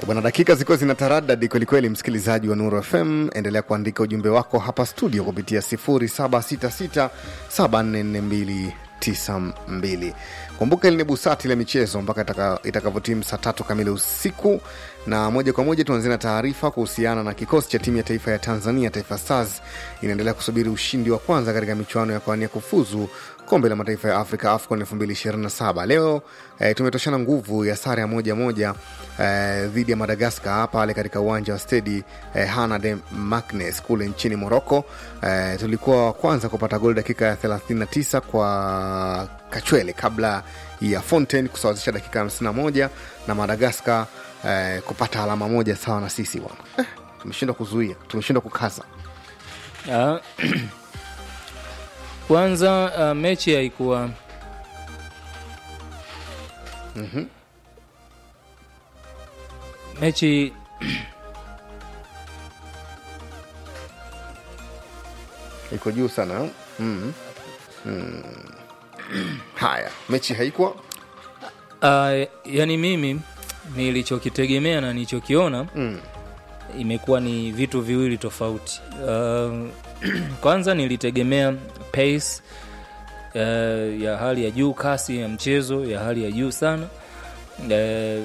Bwana, dakika zilikuwa zina taradadi kwelikweli. Msikilizaji wa Nuru FM, endelea kuandika ujumbe wako hapa studio kupitia 0766744292. Kumbuka hili ni busati la michezo mpaka itaka- itakavyotimu saa tatu kamili usiku, na moja kwa moja tuanzie na taarifa kuhusiana na kikosi cha timu ya taifa ya Tanzania, Taifa Stars inaendelea kusubiri ushindi wa kwanza katika michuano ya kuania kufuzu kombe la mataifa ya Afrika AFCON 2027. Leo eh, tumetoshana nguvu ya sare ya moja moja eh, dhidi ya Madagaskar pale katika uwanja wa stedi eh, Hana de Maknes kule nchini Moroko. Eh, tulikuwa wa kwanza kupata goli dakika ya 39 kwa Kachwele kabla ya Fontaine kusawazisha dakika ya 51 na Madagaskar eh, kupata alama moja sawa na sisi bwana. Eh, tumeshindwa kuzuia, tumeshindwa kukaza. Ah, kwanza ah, mechi haikuwa mechi iko juu sana mm. Mm. Haya, mechi haikuwa uh, yani mimi nilichokitegemea na nilichokiona mm. imekuwa ni vitu viwili tofauti. Uh, kwanza nilitegemea pace uh, ya hali ya juu, kasi ya mchezo ya hali ya juu sana. Uh,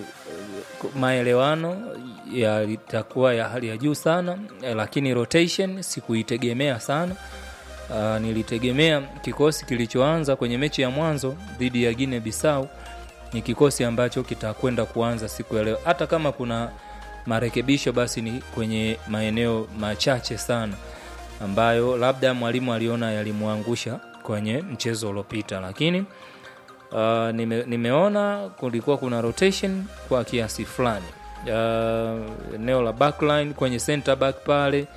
maelewano yalitakuwa ya hali ya juu sana eh, lakini rotation sikuitegemea sana. Uh, nilitegemea kikosi kilichoanza kwenye mechi ya mwanzo dhidi ya Guinea Bissau ni kikosi ambacho kitakwenda kuanza siku ya leo, hata kama kuna marekebisho basi ni kwenye maeneo machache sana ambayo labda mwalimu aliona yalimwangusha kwenye mchezo uliopita, lakini uh, nime, nimeona kulikuwa kuna rotation kwa kiasi fulani uh, eneo la backline kwenye center back pale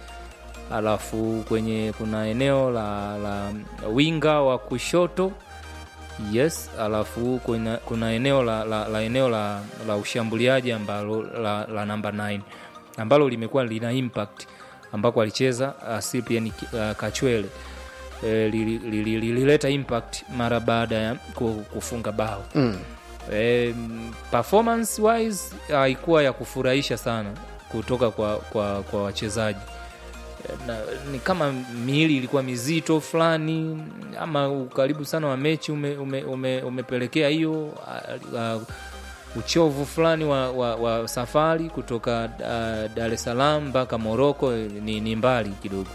alafu kwenye kuna eneo la, la winga wa kushoto yes alafu kuna, kuna eneo la, la, la eneo la, la ushambuliaji ambalo la, la namba 9 ambalo limekuwa lina impact ambako alicheza uh, Cyprian uh, Kachwele eh, lilileta li, li, lilileta impact mara baada ya ku- kufunga bao Mm. eh, performance wise haikuwa ya kufurahisha sana kutoka kwa, kwa, kwa wachezaji na, ni kama miili ilikuwa mizito fulani ama ukaribu sana wa mechi ume, ume, ume, umepelekea hiyo a- a- uchovu fulani wa, wa, wa safari kutoka uh, Dar es Salaam mpaka Moroko ni, ni mbali kidogo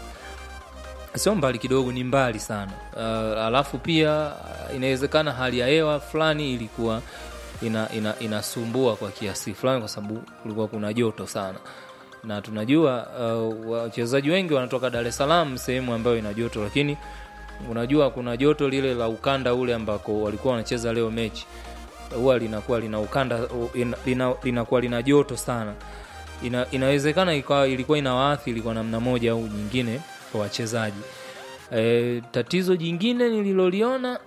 sio mbali kidogo ni mbali sana uh, alafu pia uh, inawezekana hali ya hewa fulani ilikuwa ina, ina, inasumbua kwa kiasi fulani kwa sababu kulikuwa kuna joto sana na tunajua uh, wachezaji wengi wanatoka Dar es Salaam sehemu ambayo ina joto lakini unajua kuna joto lile la ukanda ule ambako walikuwa wanacheza leo mechi huwa linakuwa lina ukanda ina- lina, linakuwa lina joto sana ina, inawezekana ikawa ilikuwa inawaathiri kwa namna moja au nyingine kwa wachezaji e, tatizo jingine nililoliona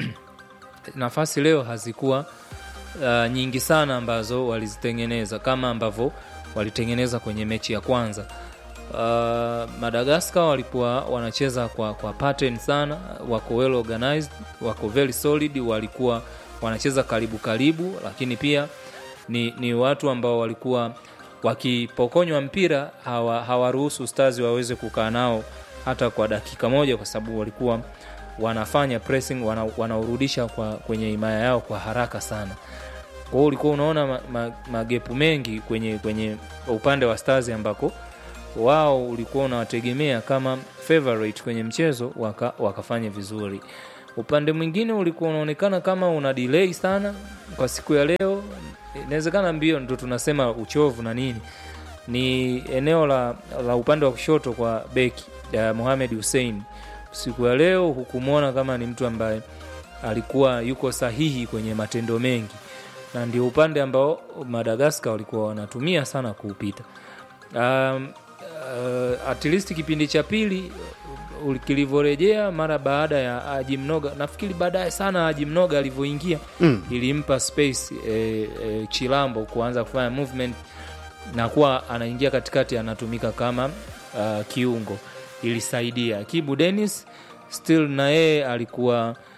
nafasi leo hazikuwa uh, nyingi sana ambazo walizitengeneza kama ambavyo walitengeneza kwenye mechi ya kwanza uh, Madagascar walikuwa wanacheza kwa, kwa pattern sana, wako well organized, wako very solid, walikuwa wanacheza karibu karibu, lakini pia ni, ni watu ambao walikuwa wakipokonywa mpira hawa- hawaruhusu Stars waweze kukaa nao hata kwa dakika moja, kwa sababu walikuwa wanafanya pressing, wana, wanaurudisha kwa, kwenye himaya yao kwa haraka sana kwa hiyo ulikuwa unaona ma, ma, magepu mengi kwenye kwenye upande wa Stars ambako wao ulikuwa unawategemea kama favorite kwenye mchezo waka, wakafanya vizuri. Upande mwingine ulikuwa unaonekana kama una delay sana kwa siku ya leo. Inawezekana mbio ndo tunasema uchovu na nini, ni eneo la, la upande wa kushoto kwa beki ya Mohamed Hussein. Siku ya leo hukumwona kama ni mtu ambaye alikuwa yuko sahihi kwenye matendo mengi na ndio upande ambao Madagascar walikuwa wanatumia sana kuupita. Um, uh, at least kipindi cha pili uh, kilivyorejea mara baada ya Haji Mnoga, nafikiri baadaye sana Haji Mnoga alivyoingia Mm. ilimpa space eh, eh, Chilambo kuanza kufanya movement na kuwa anaingia katikati, anatumika kama uh, kiungo, ilisaidia. Kibu Dennis still na yeye alikuwa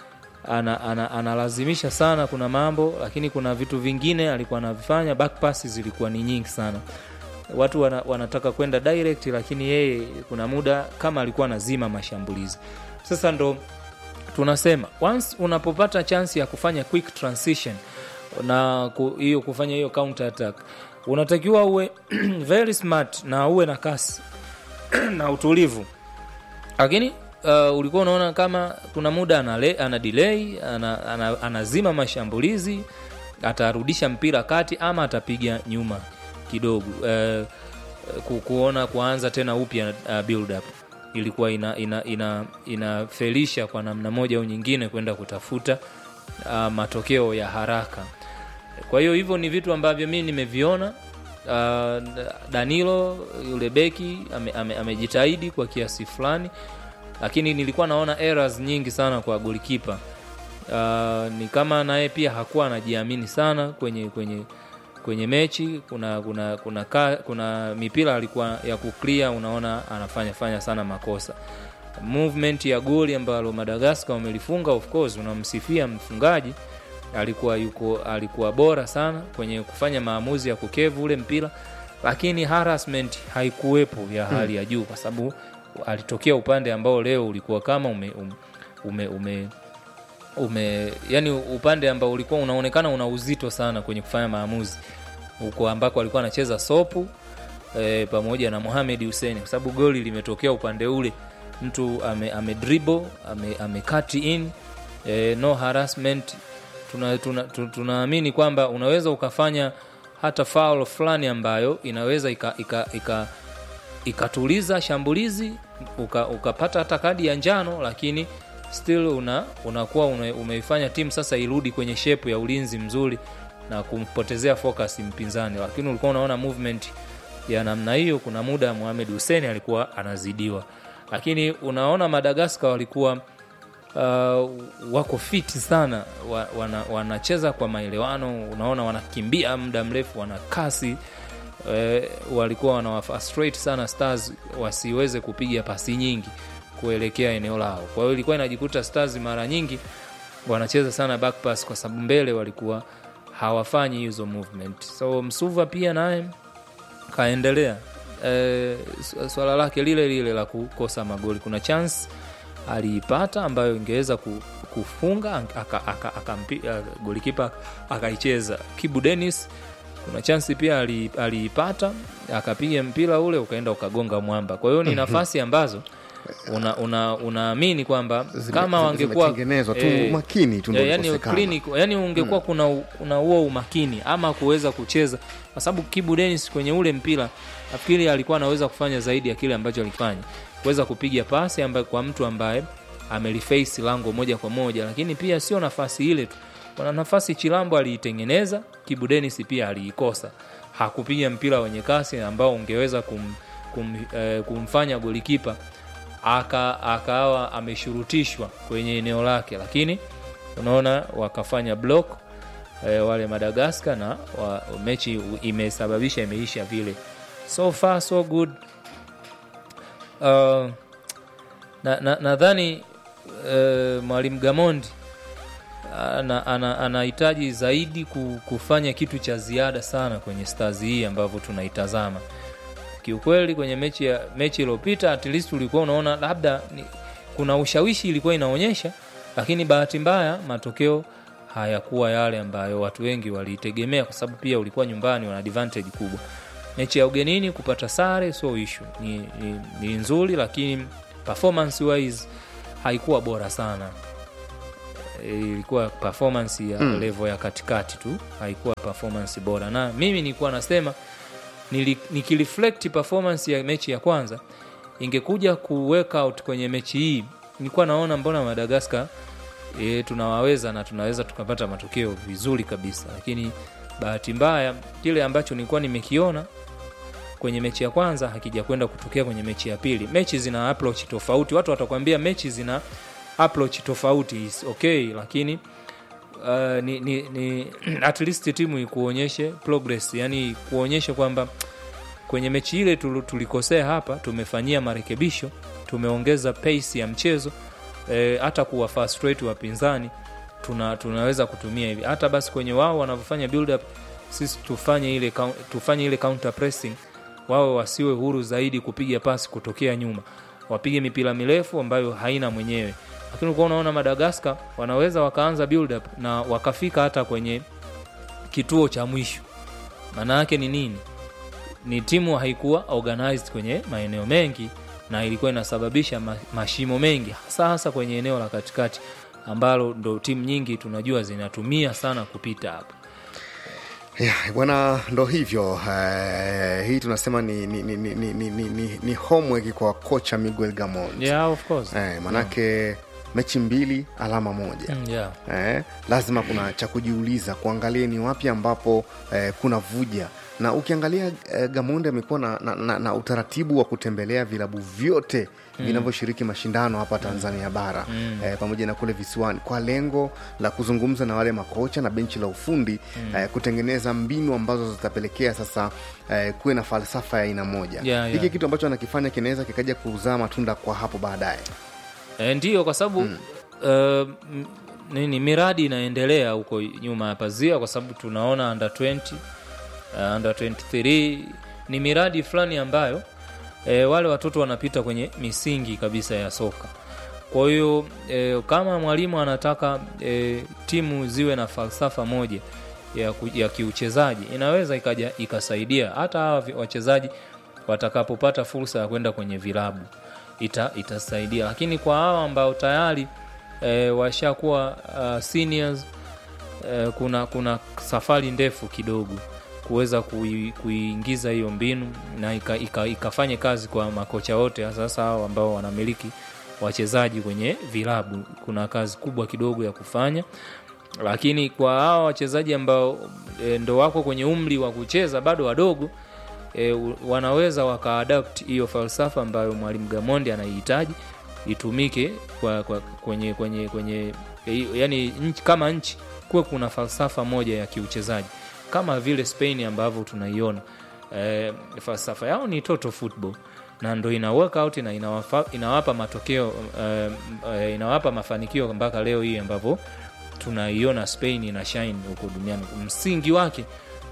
ana, ana, analazimisha sana kuna mambo lakini kuna vitu vingine alikuwa anavifanya back passes zilikuwa ni nyingi sana watu wana, wanataka kwenda direct lakini yeye kuna muda kama alikuwa anazima mashambulizi sasa ndo tunasema once unapopata chance ya kufanya quick transition na ku- hiyo kufanya hiyo counter attack unatakiwa uwe very smart na uwe na kasi na utulivu lakini uh, ulikuwa unaona kama kuna muda ana, ana delay ana, ana, anazima mashambulizi atarudisha mpira kati ama atapiga nyuma kidogo uh, ku, kuona kuanza tena upya uh, build up ilikuwa ina, ina, ina, inafelisha kwa namna moja au nyingine kwenda kutafuta uh, matokeo ya haraka kwa hiyo hivyo ni vitu ambavyo mi nimeviona uh, danilo yule beki amejitahidi ame, ame amejitahidi kwa kiasi fulani lakini nilikuwa naona errors nyingi sana kwa golikipa uh, ni kama naye pia hakuwa anajiamini sana kwenye kwenye kwenye mechi kuna kuna kuna, ka, kuna mipira alikuwa ya kuklia unaona anafanya fanya sana makosa movement ya goli ambalo madagascar wamelifunga of course unamsifia mfungaji alikuwa yuko alikuwa bora sana kwenye kufanya maamuzi ya kukevu ule mpira lakini harassment haikuwepo ya hali ya juu kwa sababu alitokea upande ambao leo ulikuwa kama ume, ume, ume, ume yani upande ambao ulikuwa unaonekana una uzito sana kwenye kufanya maamuzi huko ambako alikuwa anacheza sopu e, pamoja na Mohamed Hussein kwa sababu goli limetokea upande ule mtu ame, ame dribble ame, ame cut in e, no harassment tunaamini tuna, tuna, tuna kwamba unaweza ukafanya hata foul fulani ambayo inaweza ikatuliza ika, ika, ika shambulizi uka, ukapata hata kadi ya njano lakini still una unakuwa una, umeifanya timu sasa irudi kwenye shepu ya ulinzi mzuri na kumpotezea focus mpinzani lakini ulikuwa unaona movement ya namna hiyo kuna muda Mohamed Hussein alikuwa anazidiwa lakini unaona Madagascar walikuwa uh, wako fiti sana wa, wana, wanacheza kwa maelewano unaona wanakimbia muda mrefu wana kasi e, walikuwa wanawafrustrate sana stars wasiweze kupiga pasi nyingi kuelekea eneo lao kwa hiyo ilikuwa inajikuta stars mara nyingi wanacheza sana back pass kwa sababu mbele walikuwa hawafanyi hizo movement so msuva pia naye kaendelea e, swala lake lile lile la kukosa magoli kuna chance aliipata ambayo ingeweza kufunga golikipa akaicheza kibu denis kuna chansi pia aliipata akapiga mpira ule ukaenda ukagonga mwamba kwa hiyo ni nafasi ambazo unaamini una, una kwamba kama wangekuwa eh, umakini tu eh, yani, clinic, yani ungekuwa hmm. kuna kuna huo umakini ama kuweza kucheza kwa sababu kibu denis kwenye ule mpira nafikiri alikuwa anaweza kufanya zaidi ya kile ambacho alifanya kuweza kupiga pasi ambaye kwa mtu ambaye ameliface lango moja kwa moja lakini pia sio nafasi ile tu kuna nafasi chilambo aliitengeneza kibu denis pia aliikosa hakupiga mpira wenye kasi ambao ungeweza kum, kum, eh, kumfanya golikipa aka akawa ameshurutishwa kwenye eneo lake lakini unaona wakafanya block e, wale madagaskar na wa, mechi imesababisha imeisha vile so far so good uh, nadhani na, na uh, mwalimu gamondi anahitaji ana, ana zaidi kufanya kitu cha ziada sana kwenye stars hii ambavyo tunaitazama kiukweli kwenye mechi ya mechi iliyopita at least ulikuwa unaona labda ni, kuna ushawishi ilikuwa inaonyesha lakini bahati mbaya matokeo hayakuwa yale ambayo watu wengi waliitegemea kwa sababu pia ulikuwa nyumbani wana advantage kubwa mechi ya ugenini kupata sare sio ishu ni, ni, ni nzuri lakini performance wise haikuwa bora sana ilikuwa performance ya mm. level ya katikati tu haikuwa performance bora na mimi nilikuwa nasema nikireflect performance ya mechi ya kwanza ingekuja kuweka out kwenye mechi hii nilikuwa naona mbona madagascar e, tunawaweza na tunaweza tukapata matokeo vizuri kabisa lakini bahati mbaya kile ambacho nilikuwa nimekiona kwenye mechi ya kwanza hakija kwenda kutokea kwenye mechi ya pili mechi zina approach tofauti watu watakwambia mechi zina approach tofauti is okay lakini uh, ni, ni, ni at least timu ikuonyeshe progress yani kuonyesha kwamba kwenye mechi ile tulikosea hapa tumefanyia marekebisho tumeongeza pace ya mchezo hata e, kuwa frustrate wapinzani tuna, tunaweza kutumia hivi hata basi kwenye wao wanavyofanya build up sisi tufanye ile coun- tufanye ile counter pressing wao wasiwe huru zaidi kupiga pasi kutokea nyuma wapige mipira mirefu ambayo haina mwenyewe lakini ulikuwa unaona madagaskar wanaweza wakaanza build up na wakafika hata kwenye kituo cha mwisho maana yake ni nini ni timu haikuwa organized kwenye maeneo mengi na ilikuwa inasababisha ma, mashimo mengi hasa hasa kwenye eneo la katikati ambalo ndo timu nyingi tunajua zinatumia sana kupita hapo Yeah, bwana ndo hivyo eh, hii tunasema ni, ni, ni, ni, ni, ni, ni, ni, ni homework kwa kocha miguel gamon yeah, of course. eh, manake mechi mbili alama moja Mm, yeah. eh, lazima kuna cha kujiuliza kuangalia ni wapi ambapo eh, kuna vuja na ukiangalia eh, gamonde amekuwa na, na, na, na utaratibu wa kutembelea vilabu vyote mm. vinavyoshiriki mashindano hapa tanzania bara mm. eh, pamoja na kule visiwani kwa lengo la kuzungumza na wale makocha na benchi la ufundi mm. eh, kutengeneza mbinu ambazo zitapelekea sasa eh, kuwe na falsafa ya aina moja Yeah, hiki yeah. kitu ambacho anakifanya kinaweza kikaja kuzaa matunda kwa hapo baadaye E, ndiyo kwa sababu mm. uh, m- nini miradi inaendelea huko nyuma ya pazia kwa sababu tunaona under 20 uh, under 23 ni miradi fulani ambayo e, wale watoto wanapita kwenye misingi kabisa ya soka kwa hiyo e, kama mwalimu anataka e, timu ziwe na falsafa moja ya, ku- ya kiuchezaji inaweza ikaja ikasaidia hata hawa vi- wachezaji watakapopata fursa ya kwenda kwenye vilabu ita, itasaidia lakini kwa hawa ambao tayari e, washakuwa uh, seniors e, kuna kuna safari ndefu kidogo kuweza kui, kuingiza hiyo mbinu na ika, ika, ikafanye kazi kwa makocha wote sasa hao ambao wanamiliki wachezaji kwenye vilabu kuna kazi kubwa kidogo ya kufanya lakini kwa hawa wachezaji ambao e, ndo wako kwenye umri wa kucheza bado wadogo e, u- wanaweza wakaadapt hiyo falsafa ambayo mwalimu gamondi anaihitaji itumike kwa, kwa, kwenye kwenye kwenye e, yani nchi, kama nchi kuwe kuna falsafa moja ya kiuchezaji kama vile spain ambavyo tunaiona e, falsafa yao ni total football na ndo ina work out na inawafa, inawapa matokeo e, e, inawapa mafanikio mpaka leo hii ambavyo tunaiona spain ina shine huko duniani msingi wake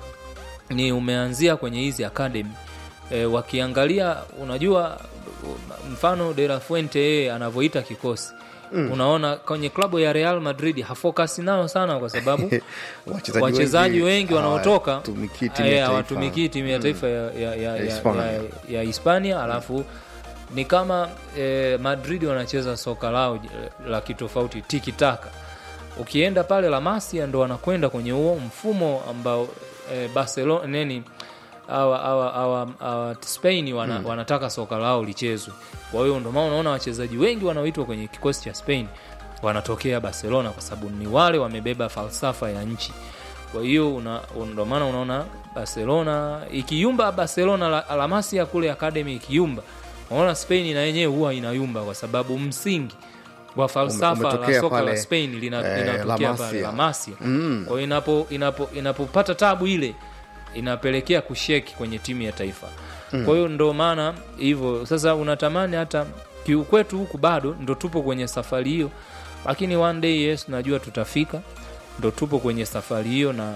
ni umeanzia kwenye hizi academy e, wakiangalia unajua mfano de la fuente yeye anavyoita kikosi mm. unaona kwenye klabu ya real madrid hafokasi nao sana kwa sababu Wachezaji wachezaji wengi wengi wanaotoka hawatumikii timu ya eh, taifa. hawatumikii timu ya taifa ya, ya, ya, ya, Hispania. ya, ya hispania alafu ni kama eh, madrid wanacheza soka lao j- la kitofauti tikitaka ukienda pale la masia ndo wanakwenda kwenye huo mfumo ambao eh, barcelona neni awa, awa, awa, awa spain wana, mm. wanataka soka lao lichezwe kwa hiyo ndo maana unaona wachezaji wengi wanaoitwa kwenye kikosi cha spain wanatokea barcelona kwa sababu ni wale wamebeba falsafa ya nchi kwa hiyo una- ndo maana unaona barcelona ikiyumba barcelona la, la masia kule academy ikiyumba unaona spain na yenyewe huwa inayumba kwa sababu msingi wa falsafa la umetokea soka la pale, spain lina- eh, linatokea La pale Masia. la masia Mm. kwa hiyo inapo, inapo, inapopata tabu ile inapelekea kusheki kwenye timu ya taifa mm. kwa hiyo ndo maana hivyo sasa unatamani hata kiukwetu huku bado ndo tupo kwenye safari hiyo lakini one day yes najua tutafika ndo tupo kwenye safari hiyo na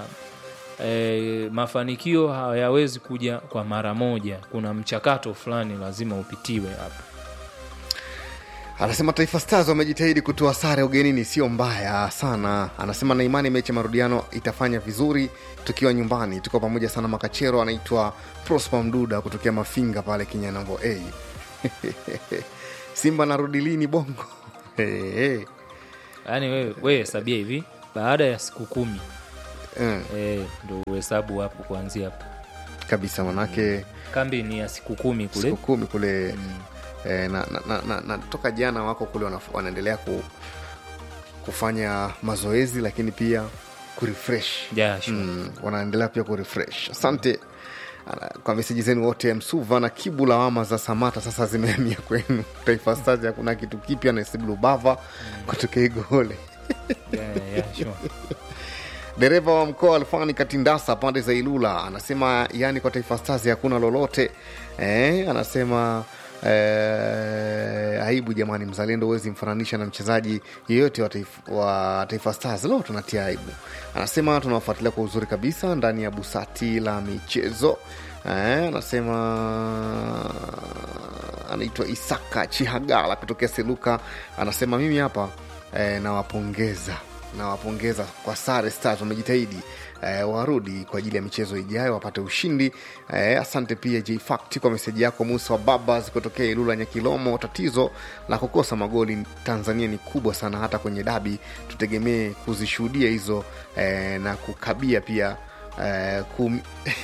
e, mafanikio hayawezi kuja kwa mara moja kuna mchakato fulani lazima upitiwe hapo anasema taifa stars wamejitahidi kutoa sare ugenini sio mbaya sana anasema na imani mechi ya marudiano itafanya vizuri tukiwa nyumbani tuko pamoja sana makachero anaitwa prosper mduda kutokea mafinga pale kinyanambo a simba narudi lini bongo hey, hey. yaani wewe we hesabia hivi baada ya siku kumi Mm, e, ndo uhesabu hapo kuanzia hapo kabisa manake kambi ni ya siku kumi kule siku kumi kule eh, na, na, na, na, na toka jana wako kule wanaf- wanaendelea ku, kufanya mazoezi lakini pia kurefresh yeah, sure. mm, wanaendelea pia kurefresh asante Ana- kwa meseji zenu wote msuva na kibu lawama za samata sasa zimehamia kwenu taifa stars hakuna kitu kipya na siblubava kutokea igole yeah, yeah, sure. dereva wa mkoa alfani katindasa pande za ilula anasema yani kwa taifa stars hakuna lolote eh, anasema Eh, aibu jamani, mzalendo huwezi mfananisha na mchezaji yeyote wa taifa, wa taifa Stars. Leo tunatia aibu. Anasema tunawafuatilia kwa uzuri kabisa ndani ya busati la michezo. Eh, anasema anaitwa Isaka Chihagala kutokea Seluka, anasema mimi hapa eh, nawapongeza nawapongeza kwa sare Stars, wamejitahidi eh, warudi kwa ajili ya michezo ijayo wapate ushindi eh, asante pia Jfact kwa meseji yako Musa wa Babas kutokea Ilula Nyakilomo. Tatizo la kukosa magoli Tanzania ni kubwa sana, hata kwenye dabi tutegemee kuzishuhudia hizo eh, na kukabia pia eh, kum...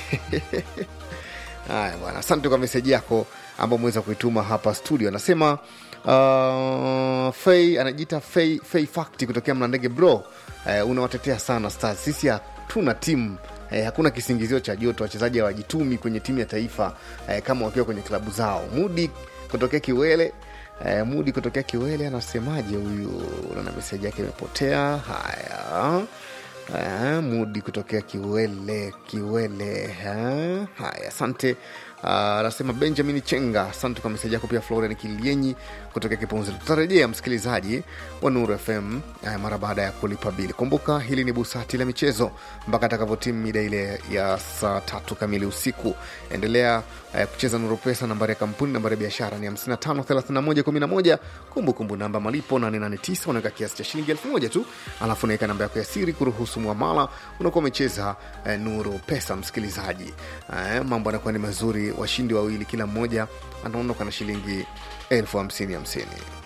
Haya bwana, asante kwa meseji yako ambao umeweza kuituma hapa studio. Anasema uh, Fei anajiita Fei, Fei Fakti kutokea Mlandege. Bro uh, unawatetea sana Stars. Sisi hatuna timu eh, hakuna kisingizio cha joto, wachezaji hawajitumi kwenye timu ya taifa eh, kama wakiwa kwenye klabu zao. Mudi kutokea Kiwele eh, Mudi kutokea Kiwele anasemaje huyu? Naona meseji yake imepotea. Haya Ah, Mudi kutokea Kiwele Kiwele. eh. Haya, asante. Ah, Anasema Benjamin Chenga, asante kwa meseji yako. Pia Florian Kilienyi kutokea Kipunzi. Tutarejea msikilizaji wa Nuru FM eh, mara baada ya kulipa bili. Kumbuka hili ni busati la michezo mpaka atakavyotimu mida ile ya saa tatu kamili usiku. Endelea eh, kucheza Nuru Pesa. Nambari ya kampuni, nambari ya biashara ni 553111. Kumbukumbu namba malipo 889. Unaweka kiasi cha shilingi elfu moja tu, alafu unaweka namba yako ya siri kuruhusu mwamala. Unakuwa umecheza eh, Nuru Pesa. Msikilizaji, eh, mambo yanakuwa ni mazuri. Washindi wawili kila mmoja anaondoka na shilingi elfu hamsini hamsini.